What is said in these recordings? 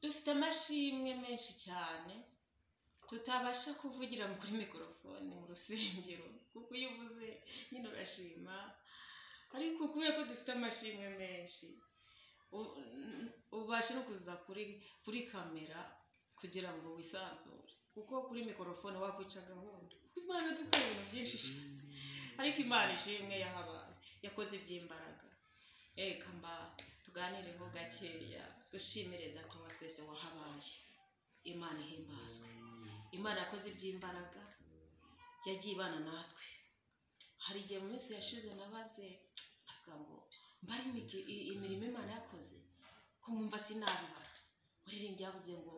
dufite amashimwe menshi cyane tutabasha kuvugira kuri mikorofone mu rusengero kuko iyo uvuze nyine urashima ariko kubera ko dufite amashimwe menshi u- n- ubasha no kuza kuri kuri kamera kugira ngo wisanzure kuko kuri mikorofone wakwica gahunda imana dukora ibintu byinshi cyane ariko imana ishimwe yahabaye yakoze iby'imbaraga reka mba tuganireho gakeya dushimire datoya twese wahabaye imana ihimbazwe imana yakoze iby'imbaraga yagiye ibana natwe hari igihe mu minsi yashize nabaze avuga ngo mbari imigi- i- imirimo imana yakoze ko mwumva sinabibara uririmbyi yavuze ngo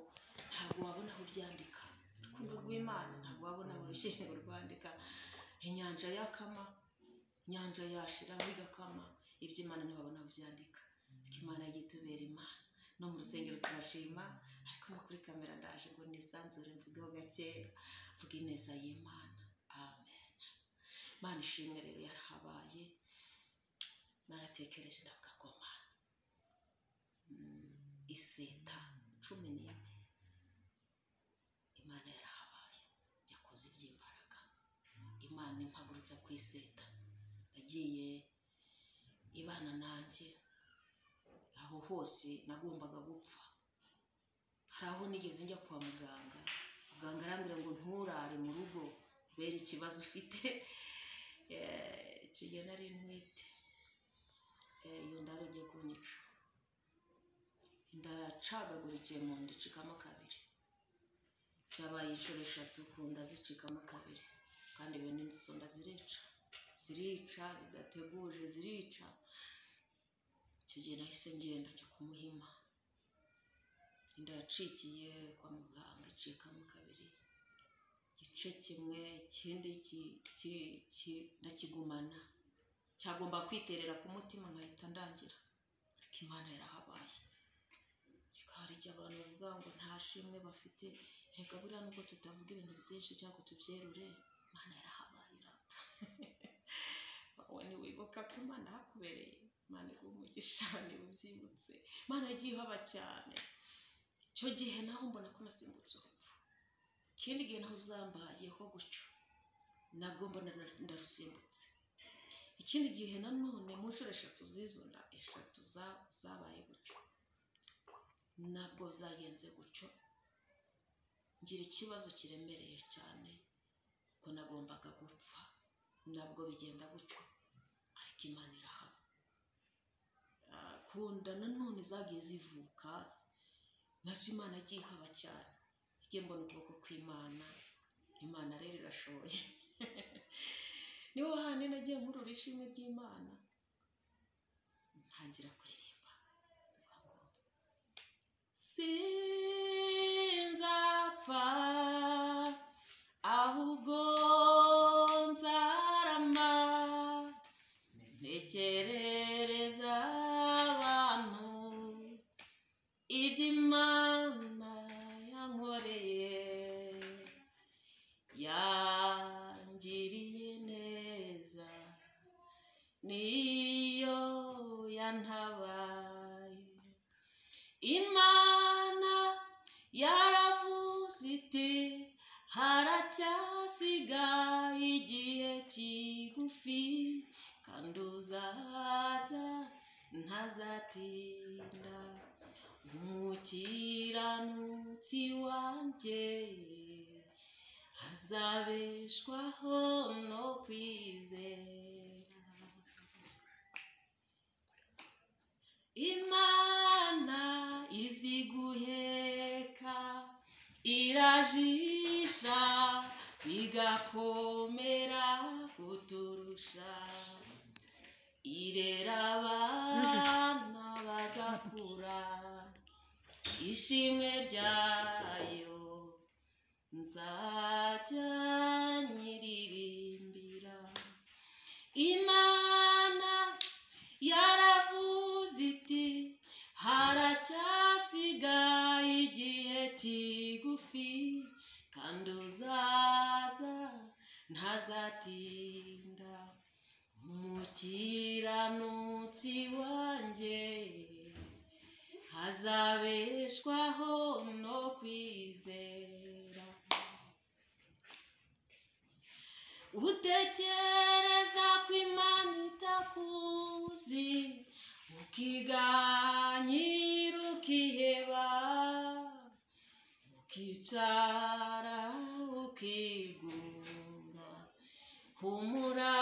ntabwo wabona aho ubyandika urukundo rw'imana ntabwo wabona aho urushyingo rwandika inyanja yakama inyanja yashira bigakama iby'imana ntibabona aho byandika ariko imana yitubera imana no mu rusengero turashima ariko no kuri kamera ndaje ngo nisanzure mvugeho gakeya mvuge ineza y'imana amen imana ishimwe rero yarahabaye naratekereje ndavuga ngo mana mm, iseta cumi n'imwe imana yarahabaye yakoze iby'imbaraga imana impagurutsa ku iseta yagiye ibana nanjye aho hose nagombaga gupfa hari aho nigeze njya kwa muganga muganga arambwira ngo nturare mu rugo kubera ikibazo ufite Eh, icyo gihe nari ntwite Eh, iyo ndaro igiye kunyica inda yacagagurikiye mu nda icikamo kabiri byabaye inshuro eshatu ku nda zicikamo kabiri kandi bene izo nda zirica zirica zidateguje zirica icyo gihe nahise ngenda njya kumuhima inda yacikiye kwa muganga icikamo kabiri igice kimwe ikindi ki- ki- ki- ndakigumana cyagomba kwiterera ku mutima nkahita ndangira ariko imana yarahabaye ariko hari igihe abantu bavuga ngo nta shimwe bafite reka buriya nubwo tutavuga ibintu byinshi cyangwa ngo tubyerure imana yarahabaye irata wowe ntiwibuka ko imana hakubereye imana iguha umugisha ntibubyibutse imana yagiye ihaba cyane icyo gihe naho mbona ko nasimbutse urupfu ikindi gihe naho zambayeho gutyo nabwo mbona na- ndarusimbutse ikindi gihe nanone mu nshuro eshatu z'izo nda eshatu za- zabaye gutyo nabwo zagenze gutyo ngira ikibazo kiremereye cyane ko nagombaga gupfa nabwo bigenda gutyo ariko imana irahaba Ah, ku nda nanone zagiye zivuka nazo imana yagiye ihaba cyane yagiye mbona ukuboko kw'imana imana rero irashoboye niho handi nagiye nkurura ishimwe ry'imana ntangira kuririmba ndavuga ngo, sinzapfa ahubwo nzarama ntekerereza abantu iby'imana yankoreye yangiriye neza niyo yantabaye imana yaravuze iti haracyasigaye igihe kigufi kandi uzaza ntazatinda umukiranutsi wanjye azabeshwaho no kwizera imana izi guheka irajisha bigakomera kuturusha irera abana bagakura ishimwe ryayo nzajya nyiririmbira imana yaravuze iti haracyasigaye igihe kigufi kandi uzaza ntazatinda umukiranutsi wanjye azabeshwaho no kwizera utekereza ko imana itakuzi ukiganyira ukiheba ukicara ukigunga humura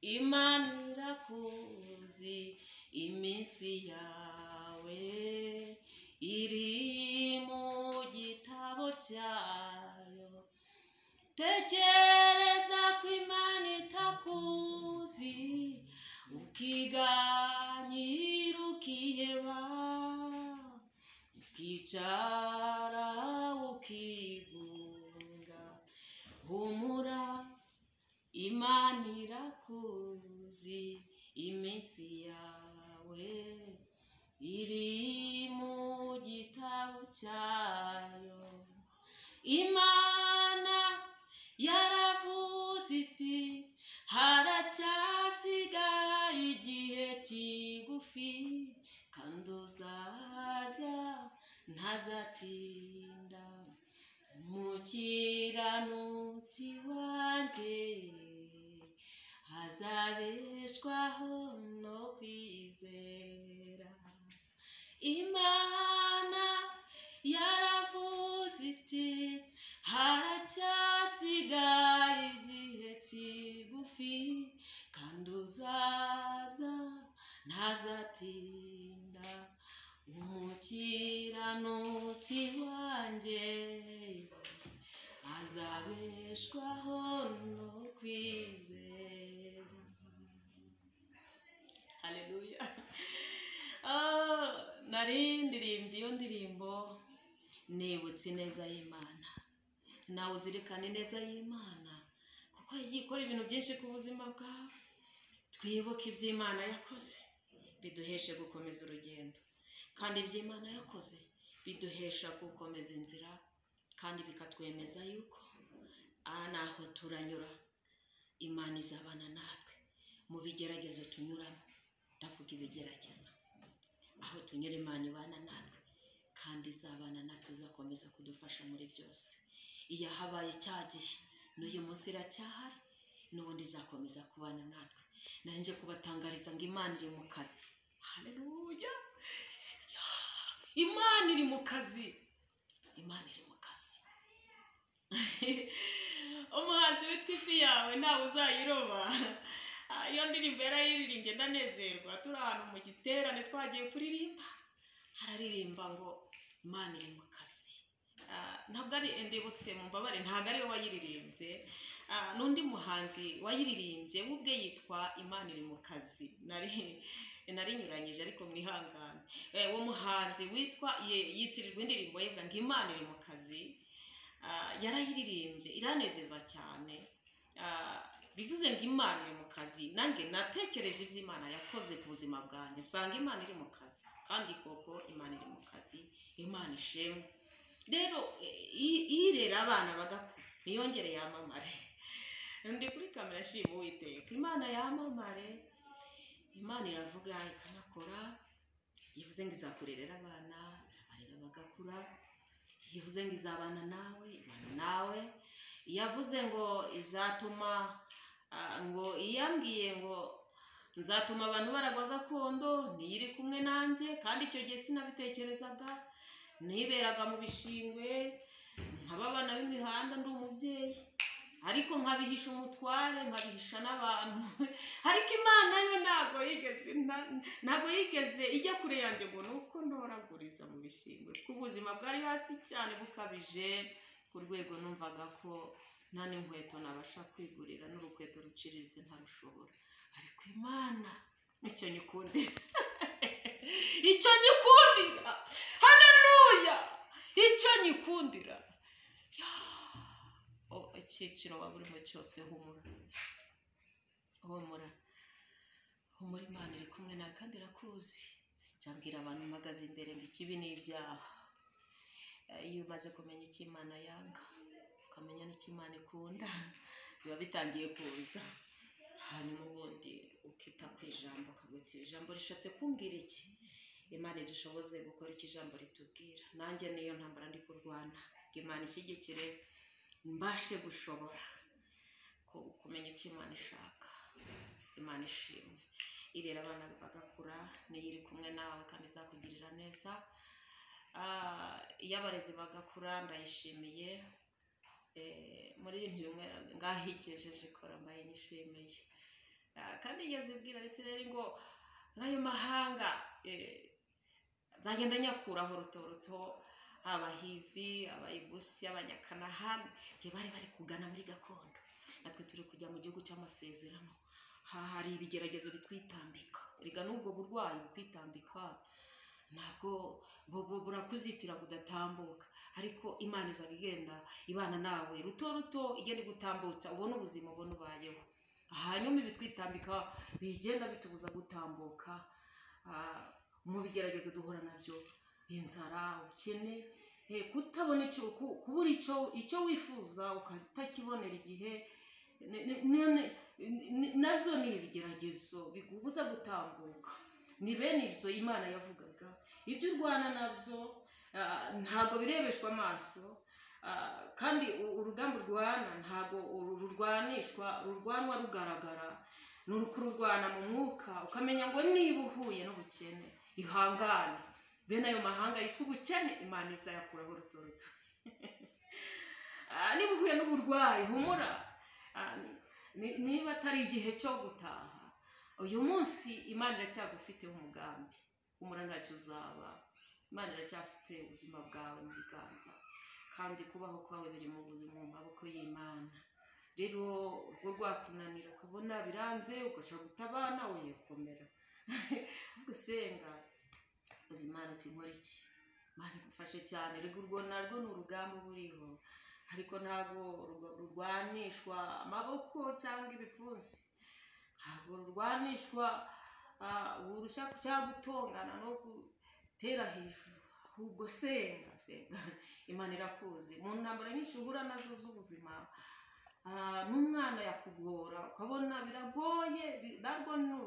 imana irakuzi iminsi yawe iri mu gitabo cyayo tekereza ko imana itakuzi ukiganyira ukiheba ukicara ukigunga humura imana irakuzi iminsi yawe iri mu gitabo cyayo imana yaravuze iti haracyasigaye igihe kigufi kandi uzaza ntazatinda umukiranutsi wanjye azabeshwaho no kwizera imana yaravuze iti haracyasigaye igihe kigufi kandi uzaza ntazatinda umukiranutsi wanjye azabeshwaho no kwizera haleluya Ah, nari ndirimbye iyo ndirimbo nibutse ineza y'imana nawe uzirikane ineza y'imana kuko yikora ibintu byinshi ku buzima bwawe twibuke iby'imana yakoze biduheshe gukomeza urugendo kandi iby'imana yakoze biduhesha gukomeza inzira kandi bikatwemeza yuko aha ni aho turanyura imana izabana natwe mu bigeragezo tunyuramo ndavuga ibigeragezo aho tunyura imana ibana natwe kandi izabana natwe izakomeza kudufasha muri byose iyo habaye cyagihe n'uyu munsi iracyahari n'ubundi izakomeza kubana natwe nanjye kubatangariza ngo imana iri mu kazi haleluya Ya! imana iri mu kazi imana iri mu kazi umuhanzi witwa ifi yawe ntawe uzayiroba Ah, iyo ndirimbo yarayiririmbye ndanezerwa turi ahantu mu giterane twagiye kuririmba hararirimba ngo imana iri mu kazi Ah, ntabwo ari ndibutse mu mbabare ntabwo ariwe wayiririmbye Ah, n'undi muhanzi wayiririmbye we ubwe yitwa imana iri mu kazi nari narinyuranyije ariko mwihangane Eh, uwo muhanzi witwa ye- yitirirwa indirimbo ye ngo imana iri mu kazi Ah, yarayiririmbye iranezeza cyane Ah, bivuze ngo imana iri mu kazi nanjye natekereje ibyo imana yakoze ku buzima bwanjye nsanga imana iri mu kazi kandi koko imana iri mu kazi imana ishemwe rero eh, i- irera abana bagakura niyongere yamamare ndi kuri kamera nshima uwiteka imana yamamare imana iravuga ikanakora yivuze ngo izakurerera abana arera bagakura yivuze ngo izabana nawe ibana nawe yavuze ngo izatuma ah, ngo iyambwiye ngo nzatuma abantu baragwa gakondo niyo iri kumwe nanjye kandi icyo gihe sinabitekerezaga niberaga mu bishingwe nkaba abana b'imihanda ndi umubyeyi ariko nkabihisha umutware nkabihisha n'abantu ariko imana yo ntabwo yigeze nta- ntabwo yigeze ijya kure yanjye ngo ni uko ntoraguriza mu bishingwe kuko ubuzima bwari hasi cyane bukabije ku rwego numvaga ko nta n'inkweto nabasha kwigurira n'urukweto ruciriritse ntarushobora ariko imana icyo nyikundira icyo nyikundira haleluya icyo nyikundira Ya! O, icyiciro waba urimo cyose humura humura humura imana iri kumwe nawe kandi irakuzi cyambwira abantu mpagaze imbere ngo ikibi ni ibyaha Eh, iyo umaze kumenya icyo imana yanga ukamenya n'icyo imana ikunda biba bitangiye kuza hanyuma ubundi ukita ku ijambo ukaguti ijambo rishatse kumbwira iki imana idushoboze gukora icyo ijambo ritubwira nanjye niyo ntambara ndi kurwana ngo imana ishyigikire mbashe gushobora ku- kumenya icyo imana ishaka imana ishimwe irera abana bagakura niyo iri kumwe nawe kandi izakugirira neza Ah, iyo abarezi bagakura ndayishimiye Eh, muri irindwi rimwe ngahigejeje ikora mbaye nishimiye Ah, kandi igeze ibwira abisirayeli ngo nk'ayo mahanga eh, nzagenda nyakuraho ruto ruto abahivi abayibusi abanyakanahani igihe bari bari kugana muri gakondo natwe turi kujya mu gihugu cy'amasezerano ha hari ibigeragezo bitwitambika erega n'ubwo burwayi butwitambika ntabwo bu- bu- burakuzitira budatambuka ariko imana izaga igenda ibana nawe ruto ruto igenda igutambutsa ubona ubuzima ubona ubayeho hanyuma ibitwitambika bigenda bitubuza gutambuka Ah, mu bigeragezo duhura nabyo inzara ubukene eh, kutabona icyo ku- kubura icyo icyo wifuza ukatakibonera igihe ne- ne- ne- ne- nabyo ni ibigeragezo bigubuza gutambuka ni bene ibyo imana yavugaga ibyo urwana nabyo ah, ntabwo birebeshwa amaso ah, kandi u- urugamba urwana ntabwo uru- rurwanishwa rurwanwa rugaragara ni ukururwana mu mwuka ukamenya ngo niba uhuye n'ubukene ihangane bene ayo mahanga yitwa ubukene imana izayakuraho rutoruto Ah, niba uhuye n'uburwayi humura Ah, ni- niba atari igihe cyo gutaha uyu munsi imana iracyagufiteho umugambi umura ntacyo uzaba imana iracyafite ubuzima bwawe mu biganza kandi kubaho kwawe biri mu buzima mu maboko y'imana rero urwo rwakunanira ukabona biranze ugashobora gutabana wikomera ahubwo usenga uzi imana uti nkora iki imana igufashe cyane rego urwo narwo ni urugamba uba uriho ariko ntabwo rurwa- rurwanishwa amaboko cyangwa ibipfunsi ntabwo rurwanishwa ah, urushya cyangwa gutongana no gutera hejuru ahubwo senga senga imana irakuzi mu ntambara nyinshi uhura nazo z'ubuzima Ah, n'umwana yakugora ukabona biragoye bi- narwo ni